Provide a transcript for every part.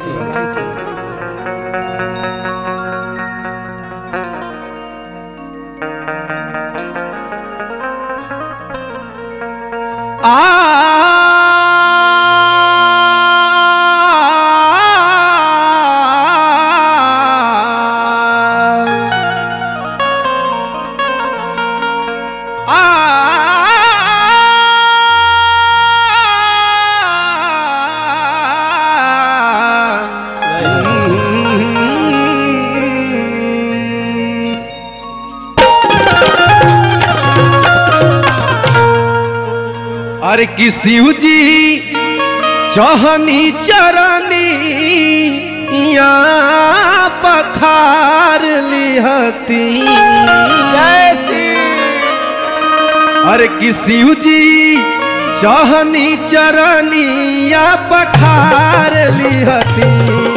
अरे कि शिव जी चहनी चरनी या पखार लिहती अरे कि शिव जी चहनी चरनी या पखार लिहती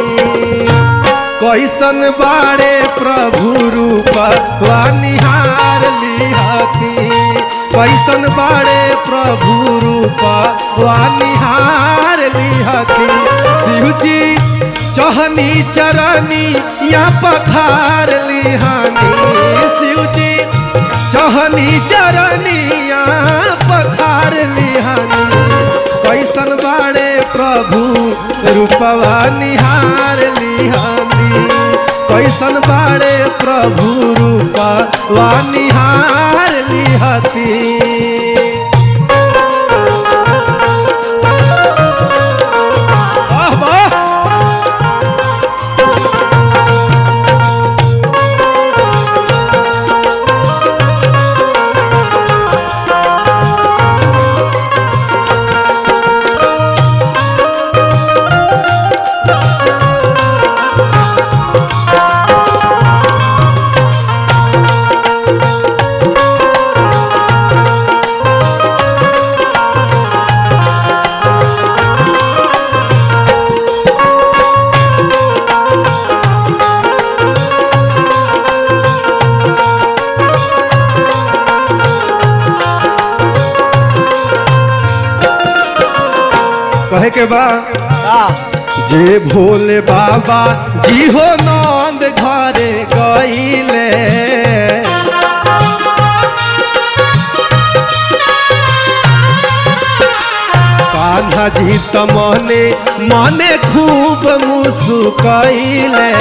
कैसन बारे प्रभु रूप निहार लिहती कैसन बारे प्रभु रूप निहार लिहती शिव जी चहनी चरनी या पखार लिहानी शिव जी चहनी चरनी या पखार लिहानी कैसन बारे प्रभु रूपवा निहार लिहानी कैसन बारे प्रभु रूपवा निहार लिहती वाह वाह कहे के बा जे भोले बाबा जी हो नंद घरे गईले कान्हा जी त मने मने खूब मुसुकैले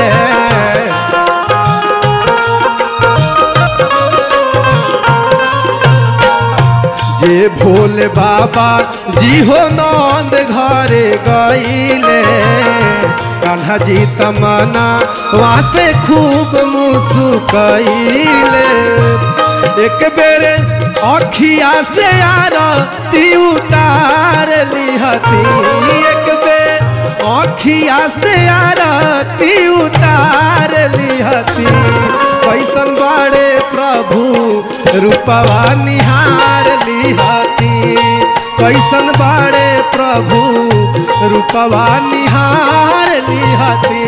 जे भोले बाबा जी हो नंद घरे गईले कान्हा जी तमना वहाँ से खूब मुसुकैले एक बेरे अखिया से आरती उतार लिहती एक बेर अखिया से आरती उतार लिहती कैसन बड़े प्रभु रूपवा निहार लिहती कैसन बड़े प्रभु रूपवा निहार लिहती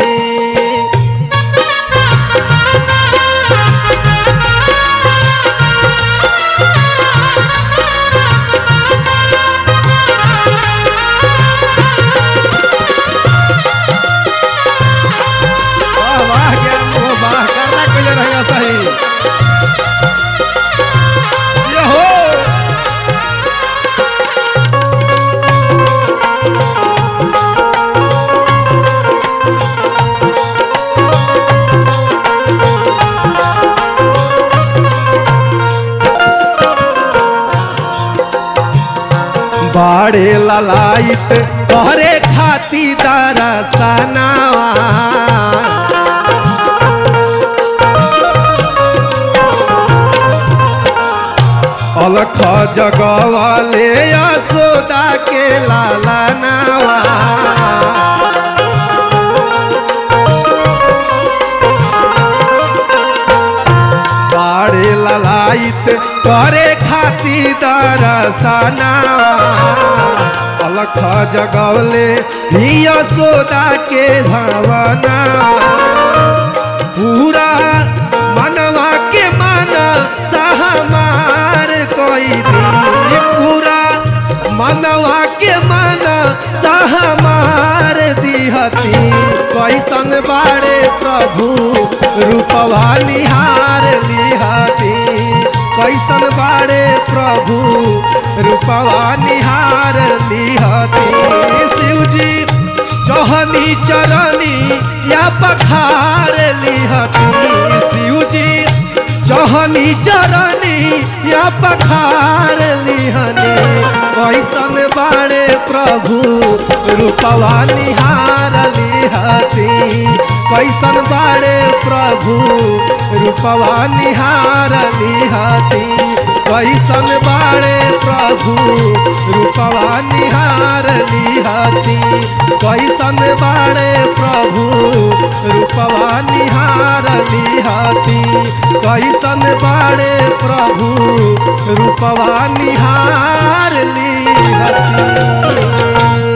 वाह वाह ज्ञान हो वाह करना कइले रहिया सही ये हो बाड़े ललाइत तोहरे खाती दरसनावा अलख जगवाले यशोदा के लाला नावा बाड़े ललाइत करे खाती दरसनावा अलख जगवले ही यशोदा के धवना पूरा मनवा के मन सहमार कोई दी पूरा मनवा के मन सहमार दिहती कैसन बाड़े प्रभु रूपवा निहार लिहती कैसन बाड़े प्रभु रूपवा निहार लिहती शिवजी चौहनी चरनी या पखार लिहती शिवजी चौहनी चरनी या पखार लिहनी कैसन बाड़े प्रभु रूपवा निहार लिहती कैसन बाड़े प्रभु रूपवा निहार लिहती कैसन बाड़े प्रभु रूपवा निहार लिहती कैसन बाड़े प्रभु रूपवा निहार लिहती कैसन बाड़े प्रभु रूपवा निहार लिहती